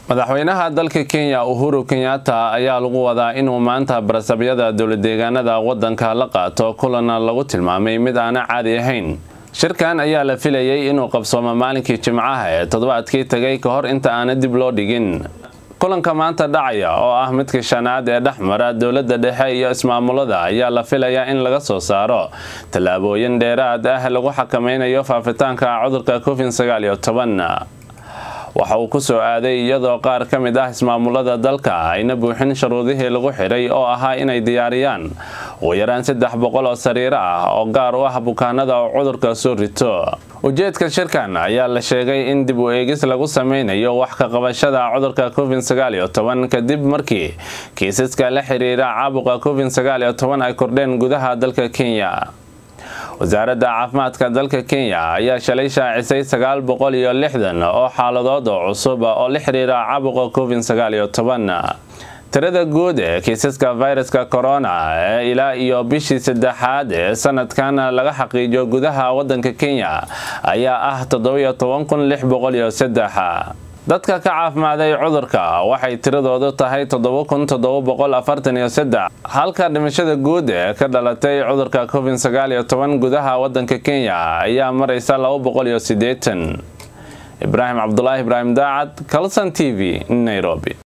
madaxweynaha dalka kenya uhuru kenyatta ayaa lagu wadaa inuu maanta barasabyada dowladeegaanada wadanka la qaato kulana lagu tilmaamay mid aana caadi ahayn shirkan ayaa la filayay inuu qabsoomo maalinkii jimcaha ee toddobaadkii tagay ka hor inta aana dib loo dhigin kulanka maanta dhacaya oo ah midka shanaad ee dhexmara dowladda dhexe iyo ismaamulada ayaa la filayaa in laga soo saaro tallaabooyin dheeraad ah lagu xakameynayo faafitaanka cudurka covid sagaal iyo toban waxa uu ku soo aaday iyadoo qaar ka mid ah ismaamulada dalka ayna buuxin shuruudihii lagu xidhay oo ahaa inay diyaariyaan ugu yaraan saddex boqol oo sariiro ah oo gaar u ah bukaanada oo cudurka soo rito ujeedka shirkan ayaa la sheegay in dib u eegis lagu sameynayo wax ka qabashada cudurka covid sagaal iyo toban kadib markii kiisaska la xiriira caabuqa covid sagaal iyo toban ay kordheen gudaha dalka kenya wasaaradda caafimaadka dalka kenya ayaa shalay shaacisay sagaal boqol iyo lixdan oo xaaladood oo cusub oo la xiriira caabuqa covid sagaal iyo toban tirada guud ee kiisaska viruska corona ee ilaa iyo bishii saddexaad ee sanadkan laga xaqiijiyo gudaha wadanka kenya ayaa ah toddobiyo toban kun lix boqol iyo saddex dadka ka caafimaaday cudurka waxay tiradoodu tahay toddoba kun toddoba boqol afartan iyo saddex halka dhimashada guud ee ka dhalatay cudurka covid sagaal iyo toban gudaha wadanka kenya ayaa maraysa laba boqol iyo siddeetan ibraahim cabdulaahi ibraahim daacad kalson t v nairobi